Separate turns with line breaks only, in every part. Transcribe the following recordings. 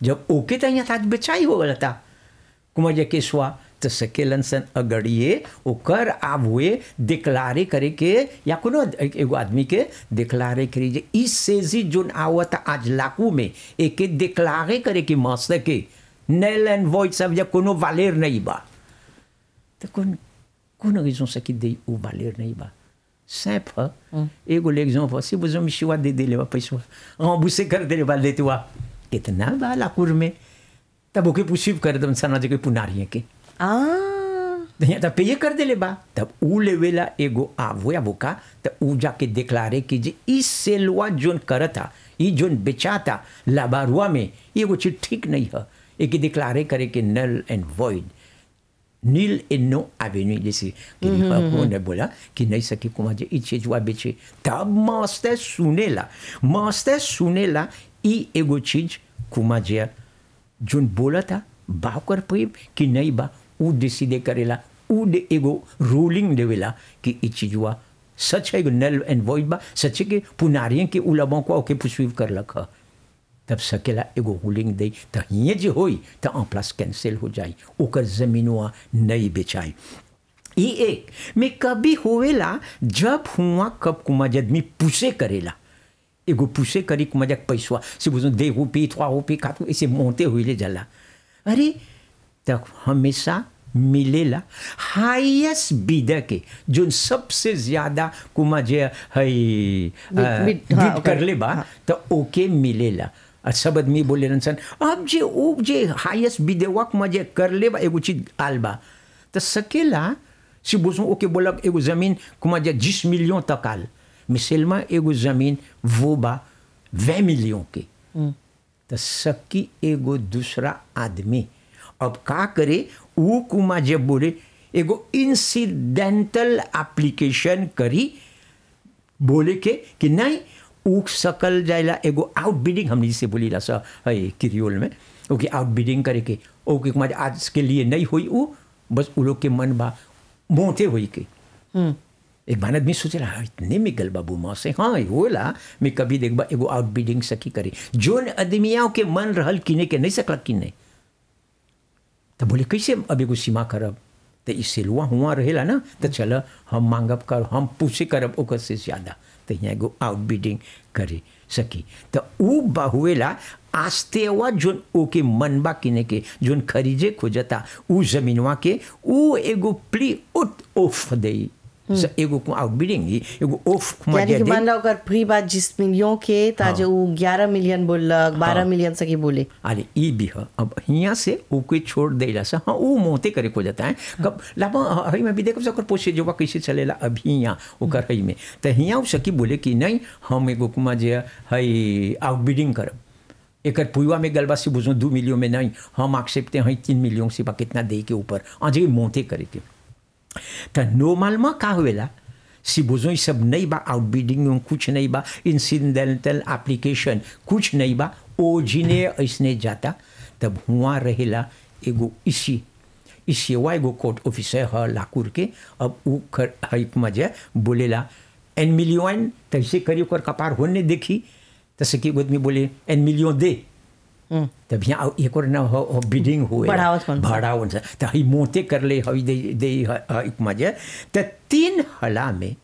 जब ओके त यहाँ था बेचाई हो गया था कुमा जे केसवा त सकेलन सन अगड़िए ओकर आब हुए डिक्लारे करे के या कोनो एक- एगो आदमी के डिक्लारे करी जे ई सेजी जोन आवत आज लाकू में एके डिक्लारे करे के मस्त के नेल एंड वॉइड सब जब कोनो वालेर नहीं बा तो कौन कौन raison से कि दे उ वालेर नहीं बा सैफ एगो l'exemple si vous me choix de dele ba पैसा rembourser कर दे बा देते हुआ कितना बा लाकुर में तब ओके पुशिव कर दम सना जे कोई पुनारिए के
आ
तो यहाँ तब पे कर देले बा तब उ लेवेला एगो आवो बोका त उ जाके डिक्लारे कि जे ई सेलवा जोन करता ई जोन बेचाता लाबारुआ में एगो चीज ठीक नहीं है एक डिक्लारे करे कि null and void nil and no avenue जैसे कि ने बोला कि नहीं सकी कुमार जे ई चीज हुआ बेचे तब मस्त सुनेला मस्त सुनेला ई एगो चीज कुमार जे जोन बोला था बाकर पे कि नहीं बा उ डिसीडे करेला उ दे एगो रूलिंग देवेला कि ई चीज हुआ सच है एगो नल एंड वॉइड बा सच है कि पुनारियों के उलबों को ओके पुस्वीव करलक ह तब सकेला एगो रूलिंग दे त हिये जे होई त en प्लस कैंसिल हो जाई ओकर जमीनवा नहीं बेचाई ई एक में कभी होवेला जब हुआ कब कुमा आदमी पुसे करेला एगो पुसे करी कुमा जब पैसवा से बुझो दे रुपये थोड़ा रुपये खातू ऐसे मोहते हुए ले जाला अरे तब हमेशा मिलेला हाईएस्ट बीडर के जो सबसे ज्यादा कुमा जे है
Bid- bid- हाँ,
बिड
ओकर-
कर ले बा तो ओके मिलेला और सब आदमी बोले रहन सन अब जे ओ जे हाईएस्ट बिदेवक में जे कर ले बा एगो चीज आल बा तो सकेला si बोसो ओके बोलक एगो जमीन कुमा जे 10 मिलियन तक आल मिसेलमा एगो जमीन वो बा 20 मिलियन के तो सबकी एगो दूसरा आदमी अब का करे वो कुमा जब बोले एगो इंसिडेंटल एप्लीकेशन करी बोले के कि नहीं उ सकल जाएला एगो आउट बिडिंग हमने जिसे बोली ला सा है किरियोल में ओके आउट बिडिंग करे के ओके कुमार आज के लिए नहीं हुई उ बस उ लोग के मन बा मोते हुई के एक बार आदमी सोचेला हाँ इतने में गल बाबू माँ से हाँ होला मैं कभी देख बा एगो आउट बिडिंग सकी करे जोन आदमियों के मन रहल किने के नहीं सकला किने तो बोले कैसे अब एगो सीमा करब तो ई सेलुआ हुआ रहेला ना तो चल हम मांगब कर हम पूछे करब ओकर से ज़्यादा तो यहाँ एगो आउट बिडिंग करे सकी तो उ बहुएला आस्तेवा जोन ओके मनबा किने के जोन खरीजे खोजता उ जमीनवा के उ एगो प्ली उत ऑफ दे एगो आउट बिडिंग एगो ऑफ
यानी कि मान लो अगर फ्री बात जिस मिलियन के ताजे वो ग्यारह मिलियन बोलक बारह मिलियन सकी बोले
अरे ई भी है अब हियाँ से ओके छोड़ देला से हाँ वो मोते करे को जाता है कब लाभ हई में भी देखो सकर पोसे जोवा कैसे चलेला अभी यहाँ ओकर हई में तो हियाँ उ सकी बोले कि नहीं हम एगो कुमा जे हई आउटबिडिंग करब एकर पुआ में गलबा से बुझो दू मिलियन में नहीं हम एक्सेप्टे हैं तीन मिलियन से बा कितना दे के ऊपर आज मोते करे के तो नॉर्मल का हुएला si besoin ये सब नहीं बा आउटबिडिंग में कुछ नहीं बा इंसिडेंटल एप्लीकेशन कुछ नहीं बा ओजिने ऐसने जाता तब हुआ रहेला एगो इसी इसी वा एगो कोर्ट ऑफिसर है लाकुर के अब उ कर हई मजे बोलेला एन मिलियन तैसे करी ओकर कपार होने देखी तसे कि आदमी बोले एन मिलियन दे तब यहाँ एक और ना हो, हो बिडिंग हुए
बढ़ावत कौन सा?
बढ़ावन से तो हई मोते कर ले हई दे दे एक मजे तो तीन हला में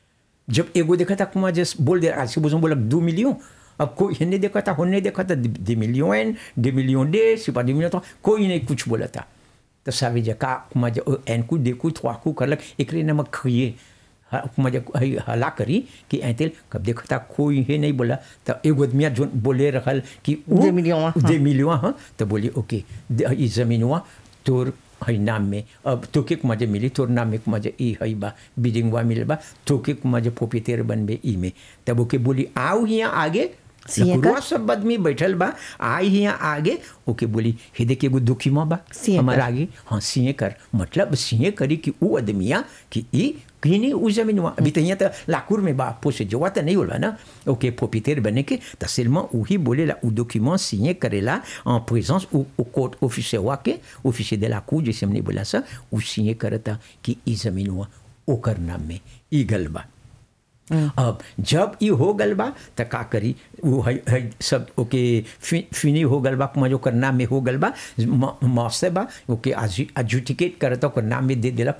जब एगो देखा था कुमार जस बोल दे आज से बोला दो मिलियन अब कोई हिन्ने देखा था होने देखा था दो मिलियन दो मिलियन दे सिपा दो मिलियन तो कोई नहीं कुछ बोला था तो सावे जका कुमार एन कुछ देखू थोड़ा कु करलक एक नमक खइए कुमार हला करी कि ऐतेल कब देखा था कोई है नहीं बोला तो एगो आदमिया जो बोले रहल कि उ-
दे मिलियन, हाँ।
दे मिलवा हाँ तो बोली ओके द- ई जमीनवा तोर हई नाम में अब तोके के मजे मिली तोर नाम में के मजे ई हई बा बिडिंगवा मिल बा तोके के मजे पोपीतेर बनबे ई में तब ओके बोली आओ यहाँ आगे
सिंह का?
लकुरवा सब आदमी बैठल बा आई यहाँ आगे ओके बोली हे देखे एगो दुखी माँ बा
सिंह
हमारा
कर।
आगे हाँ सिंह कर मतलब सिंह करी कि उ आदमिया कि ई किनी उ जमीनवा अभी तो यहाँ तो लाकुर में बा पोसे जोवा तो नहीं होला ना ओके पोपीतेर बने के तो सिल्मा वही बोलेला उ डॉक्यूमेंट सिंह करेला en présence au, au court officier वाके officier de la cour जैसे हमने बोला सा उ सिंह करता कि ई जमीनवा ओकर नाम में ई गल बा अब जब ई हो गल बा त का करी वो है, है सब ओके फि, फिनी हो गल बा कुमा ओकर नाम में हो गल बा मौसे बा ओके एडजुडिकेट करता ओकर नाम में दे देला